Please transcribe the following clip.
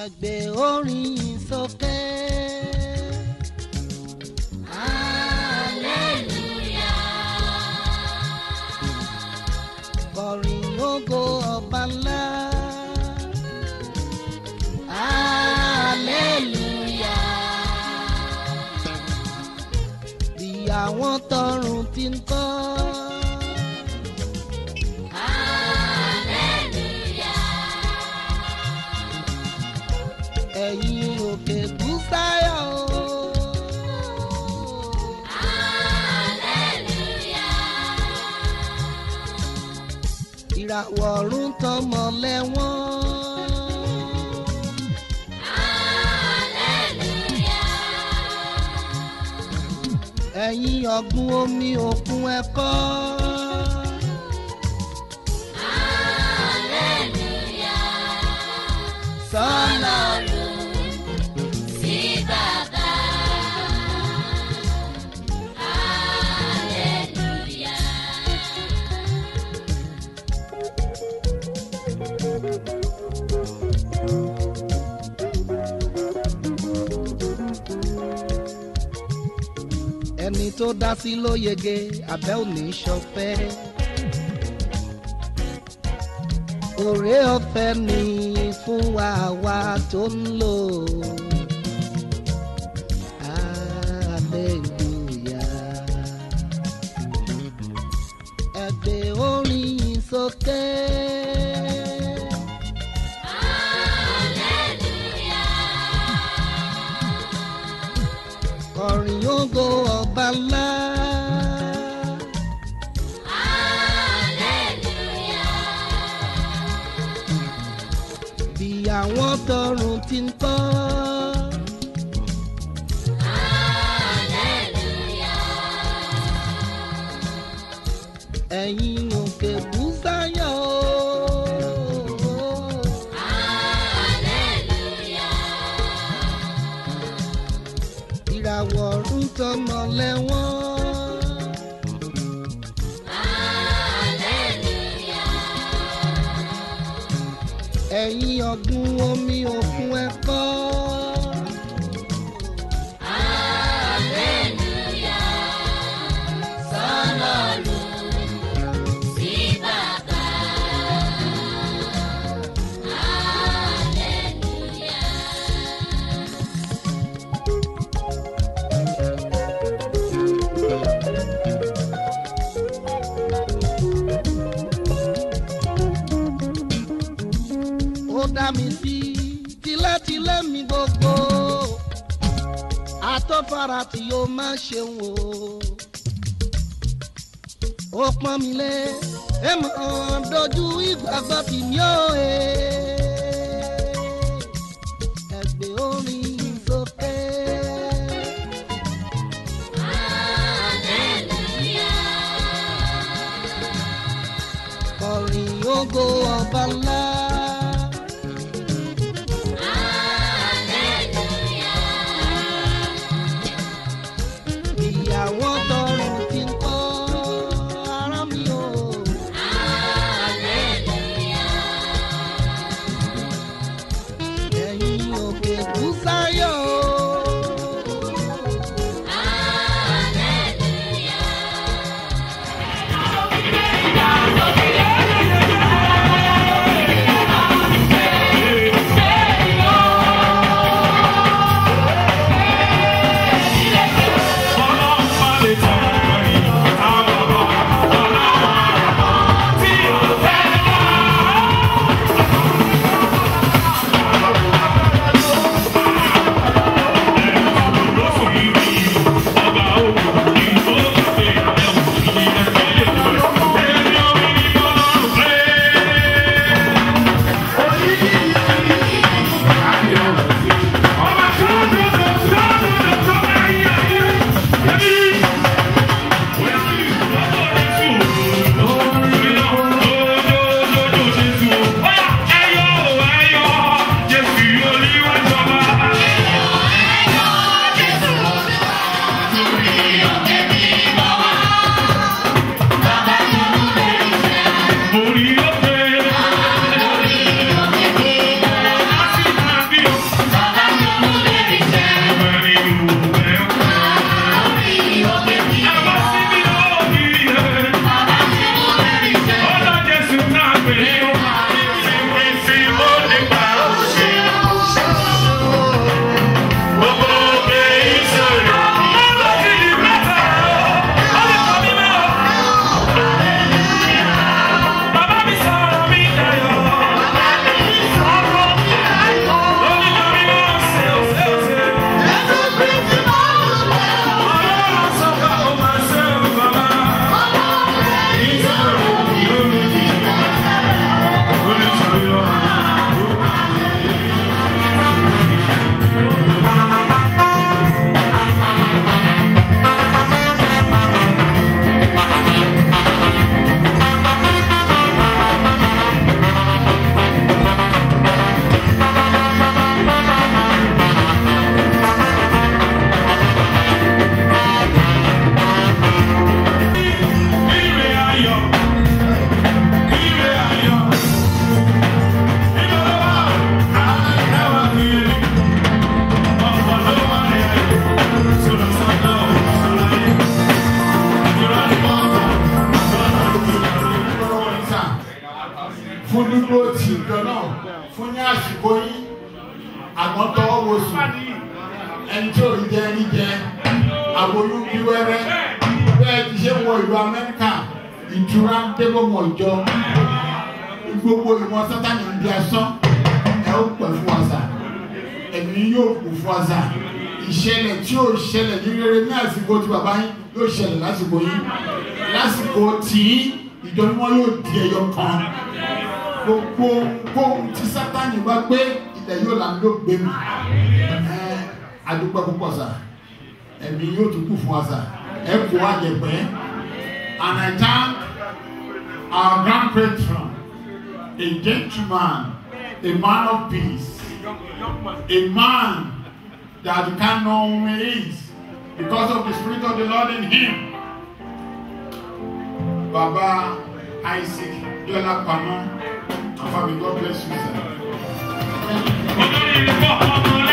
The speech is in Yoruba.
ẹgbẹ́ orin sókè. kọrin ògo ọba ńlá. bí àwọn tọrùn ti ń kọ́. ẹ̀yin òkè búsáyọ̀ o. ìràwọ̀ ọ̀run tọmọ lẹ́wọ̀n. ẹ̀yin ọ̀gbun omi òkun ẹ̀kọ́. sọ́lá ẹni tó dá sí ló yege abẹ́ òní ṣọpẹ́. òré ọ̀fẹ́ ni fún wa wa tó ń lò. Hallelujah. ẹgbẹ́ orin sókè. kọrin ògo ọba ńlá. bí àwọn tọrùn ti ń kọ́. ẹ̀yin òkè búsáyọ̀ o. ìràwọ̀ ọ̀run tọmọ lẹ́wọ̀n. ẹ̀yin ọ̀gbun omi òkun ẹ̀kọ́. ó dá mi sí tilétilé mi gbogbo àtọ́fara tí yóò má ṣeun o ó pọ́n mi lé ẹ mọ̀ dojú ìgbàgbọ́ tì mí ó e ẹgbẹ́ orin sókè. kọrin ògo ọba ńlá. ìyàwó tọrùn ti ń kọ́ ara mi o. ẹ̀yin òkè búsáyọ̀ o. Hallelujah. fún dúdú tì nǹkan náà fún ní àsìkò yín àgbọn tọwọ́ wo sùn ẹni tí ò rí jẹ ẹni jẹ àbóyún bí wẹ́rẹ́ bẹ́ẹ̀ ti ṣe wọ ìlú Amẹ́ríkà ìtura ń dé lọ́mọ ìjọ gbogbo ìwọ̀n sátani ń di asán ẹ ó pẹ̀ fún wa sà ẹ̀mí yóò kú fún wa sà ìṣẹ̀lẹ̀ tí yóò ṣẹlẹ̀ ní rere ní àsìkò tí bàbá yín yóò ṣẹlẹ̀ lásìkò yín lásìkò tí ìjọ mímọ́ yóò di ẹyọ kan gbogbo ohun tí sátani bá gbé ilẹ̀ yóò là ń ló gbé mi ẹ adúpẹ́ púpọ̀ sà ẹ̀mí yóò tún kú fún wa sà ẹ kó wa jẹ pẹ́ and I thank our grand patron a gentleman a man of peace a man that you can't know who he is because of the spirit of the Lord in him. Baba Isaac Yola Pamo, and family, God bless you, sir. Olórí ìfọ̀kànmọ́lá.